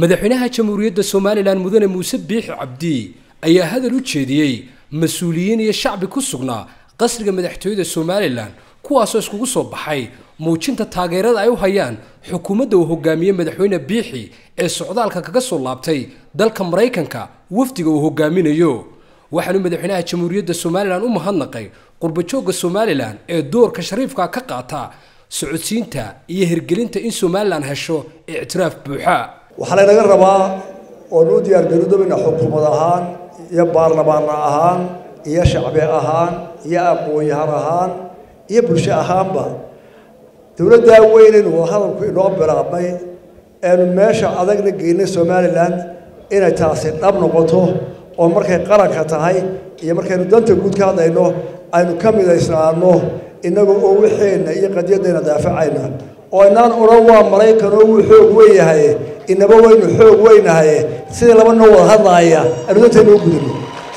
madaxweynaha jamhuuriyadda somalilan mudane muuse biixi cabdi ayaa hadal u jeediyey mas-uuliyiin iyo shacbi ku sugnaa qasriga madaxtooyada somalilan kuwaasoo iskugu soo baxay muujinta taageerada ay u hayaan xukuumadda uu hogaamiyey madaxweyne biixi ee socdaalka kaga soo laabtay dalka maraykanka wafdiga uu hogaaminayo waxaanu madaxweynaha jamhuuriyadda somalilan u mahadnaqay qurbajoogga somalilan ee doorka shariifka ka qaata socodsiinta iyo hirgelinta in somalilan hesho ictiraaf buuxa waxaa laynaga rabaa oonu u diyaargarudobina xukuumad ahaan iyo baarlamaan ahaan iyo shacbi ahaan iyo aqoon-yahan ahaan iyo bulsho ahaanba dowladdaa weynaynu wadahadalku inoo bilaabmay eenu meesha adagna geynay somalilan inay taasi dhab noqoto oo markay qaranka tahay iyo markaynu danta guud ka hadlayno aynu ka midaysnaano innagu oo wixeenna iyo qadiyadayna daafacayna oo inaan odhan waa maraykan oo wuu xoog weyn yahay inaba waynu xoog weynahay sidii laba noo wada hadlaaya aynu dantayna u gudubno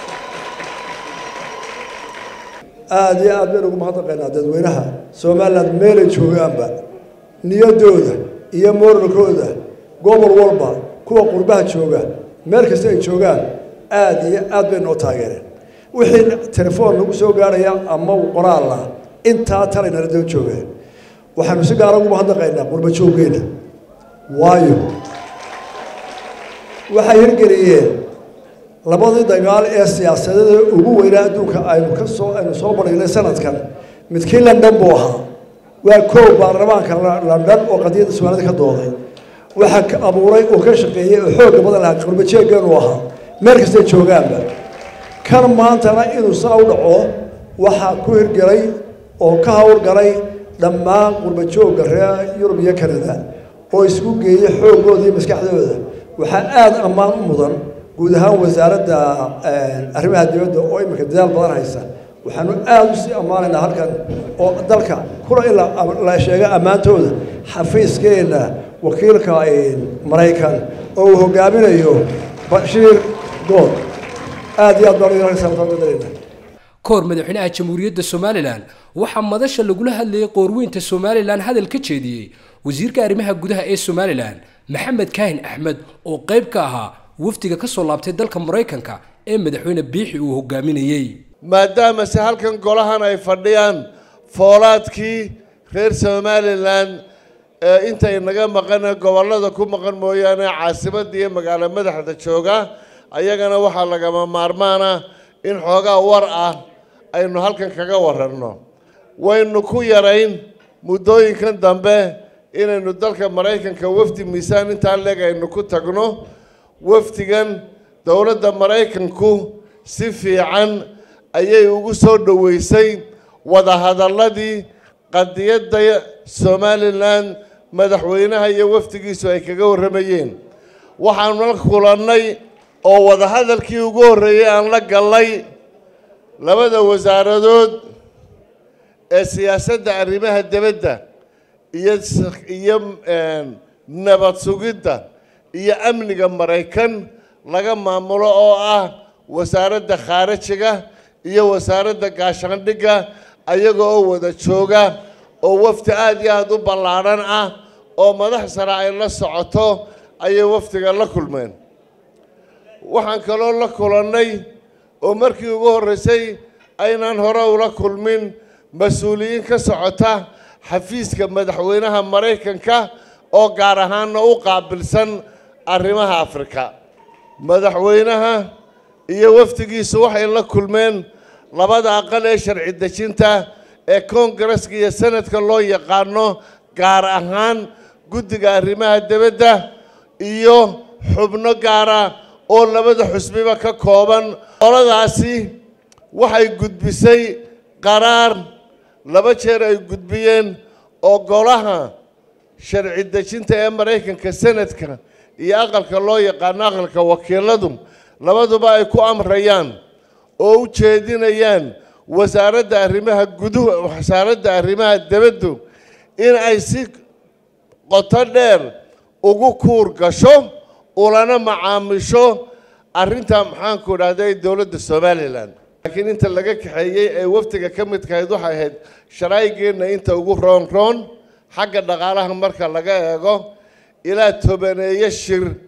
aada iyo aad baynu ugu mahadnaqaynaa dadweynaha somalilan meelay joogaanba niyadooda iyo mooralkooda gobol walba kuwa qurbaha jooga meel kasta ay joogaan aada iyo aad bay noo taageereen wixii telefoon nagu soo gaarhaya ama qoraalla intaa talaynala daba joogeen waxaanu si gaara ugu mahadnaqaynaa qurbajooggeena waayo waxay hirgeliyeen labadii dagaal ee siyaasadada ugu weynaa adduunka aynu ka soo aynu soo badhignay sanadkan midkii london buu ahaa waa koow baarlamaanka london oo qadiyadda soomaalida ka dooday waxaa ka abuuray oo ka shaqeeyey oo xoogga badan lahaa qurbajeeggeenu ahaa meel kastay joogaanba kan maantana inuu saa u dhaco waxaa ku hirgelay oo ka howlgalay dhammaan qurbajoogga reer yurub iyo canada oo isku geeyey xooggooda iyo maskaxdooda waxaa aada ammaan u mudan guud ahaan wasaaradda arrimaha dibadda oo iminka dadaal badan haysa waxaanu aada usii ammaanaynaa halkan oo dalka kula in la sheego ammaantooda xafiiskeenna wakiilka maraykan oo uu hogaaminayo bashiir good aada iyo aad baan kahor madaxweynaha jamhuuriyadda somalilan waxaa madasha lagula hadlayay qoorweynta somalilan hadal ka jeediyey wasiirka arrimaha gudaha ee somalilan maxamed kaahin axmed oo qayb ka ahaa wafdiga ka soo laabtay dalka maraykanka ee madaxweyne biixi uu hogaaminayey maadaama se halkan golahan ay fadhiyaan foolaadkii reer somalilan ee intay naga maqana gobollada ku maqan mooyaane caasimadda iyo magaalo madaxda jooga ayagana waxaa lagama maarmaana in xoogaa war ah aynu halkan kaga waranno waynu ku yarayn muddooyinkan dambe inaynu dalka maraykanka wafdi miisaan intaa leeg aynu ku tagno wafdigan dowladda maraykanku si fiican ayay ugu soo dhoweysay wadahadalladii qadiyadda somalilan madaxweynaha iyo wafdigiisu ay kaga warramayeen waxaanu la kulannay oo wadahadalkii ugu horreeyey aan la gallay labada wasaaradood ee siyaasadda arrimaha dibadda iyo iyo nabad sugidda iyo amniga maraykan laga maamulo oo ah wasaaradda khaarajiga iyo wasaaradda gaashaandhigga ayaga oo wada jooga oo wafdi aada iyo aada u ballaadhan ah oo madax sare ay la socoto ayay wafdiga la kulmeen waxaan kaloo la kulannay oo markii ugu horreysay aynaan hore ula kulmin mas-uuliyiin ka socota xafiiska madaxweynaha maraykanka oo gaar ahaanna u qaabilsan arrimaha afrika madaxweynaha iyo wafdigiisu waxay la kulmeen labada aqal ee sharci dejinta ee koongareska iyo sanadka loo yaqaano gaar ahaan guddiga arrimaha dibadda iyo xubno gaara oo labada xusbiba ka kooban qoladaasi waxay gudbisay qaraar laba jeer ay gudbiyeen oo golaha sharci dejinta ee maraykanka sanadka iyo aqalka loo yaqaano aqalka wakiiladu labaduba ay ku amrayaan oo u jeedinayaan wasaaradda arrimaha guduhu wasaaradda arrimaha dibaddu in ay si qoto dheer ugu kuur gasho ulana macaamisho arrinta maxaanku idhahday dowladda somalilan laakiin inta laga kaxeeyey ee wafdiga ka midkahayd waxay ahayd sharaygeenna inta ugu roon roon xagga dhaqaalaha marka laga eego ilaa tobaneeyo shir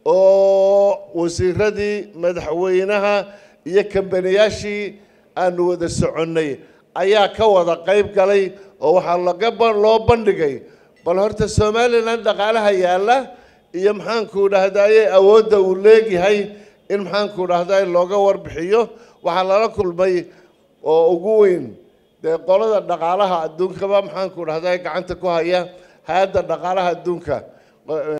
oo wasiiradii madaxweynaha iyo kambaniyaashii aanu wada soconnay ayaa ka wada qayb galay oo waxaa laga loo bandhigay bal horta somalilan dhaqaalaha yaalla iyo maxaanku dhahdaye awoodda uu leegyahay in maxaanku dhahdaye looga warbixiyo waxaa lala kulmay oo ugu weyn dee qolada dhaqaalaha adduunkaba maxaanku dhahdaye gacanta ku haya hay-adda dhaqaalaha adduunka